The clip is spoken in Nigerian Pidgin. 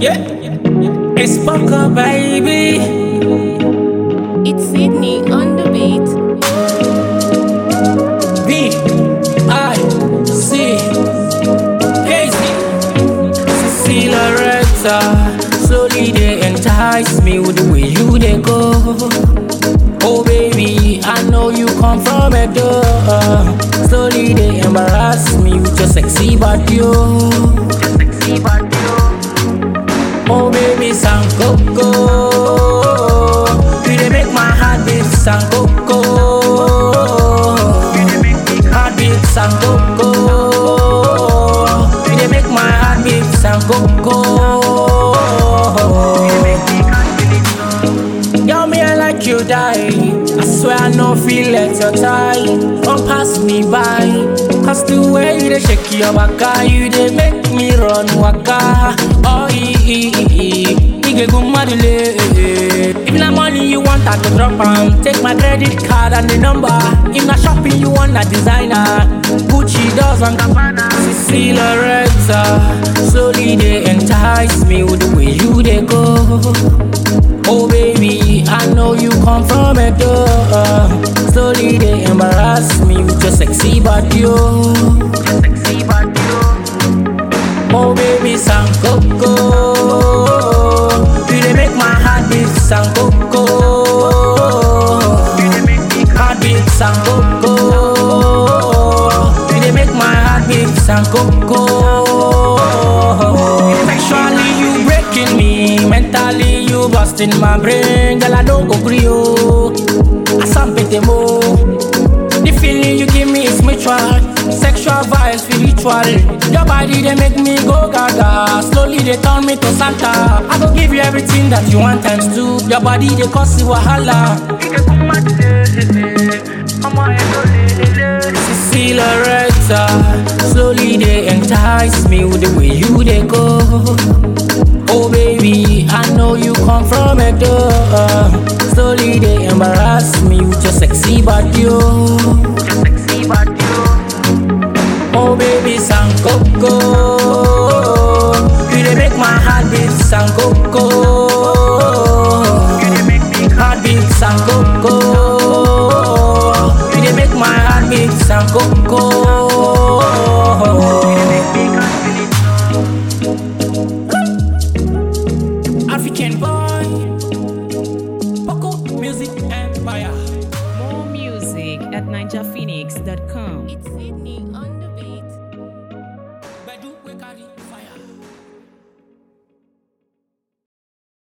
Yeah, it's Bunker, baby. It's Sydney on the beat. B I C Casey Cecilia Loretta. Slowly they entice me with the way you they go. Oh baby, I know you come from a door. Slowly they embarrass me with your sexy body. oh. Oh baby, Sancoco You dey make my heart beat Sancoco Heart beat Sancoco You dey make my heart beat Sancoco Girl, me I like you die I swear I no feel let your tie Don't pass me by Cause the way you dey shake your baka You dey make me run waka Oh, ee, ee, ee, ee Nigga go madule If na money you want, I go drop am Take my credit card and the number If na shopping you want, na designer Gucci does and Gabbana Cecilia Loretta Slowly they entice me with the way you dey go Oh baby, I know you come from a door. Slowly they embarrass me with your sexy body. Oh, oh baby, Sancoco. You dey make my heart beat Sancoco. Heart beat Sancoco. You dey make my heart beat Sancoco. Sexually you breaking me, mentally you busting my brain, girl I don't agree oh. Asampete mo, the feeling you give me is mutual, sexual vibe spiritual. Your body they make me go gaga, slowly they turn me to Santa. I go give you everything that you want times two. Your body they cause you wahala. Cecilia Loretta Slowly they entice me with the way you they go Oh baby, I know you come from a door Slowly they embarrass me with your sexy body oh. Oh baby, Sancoco You they make my heart beat Sancoco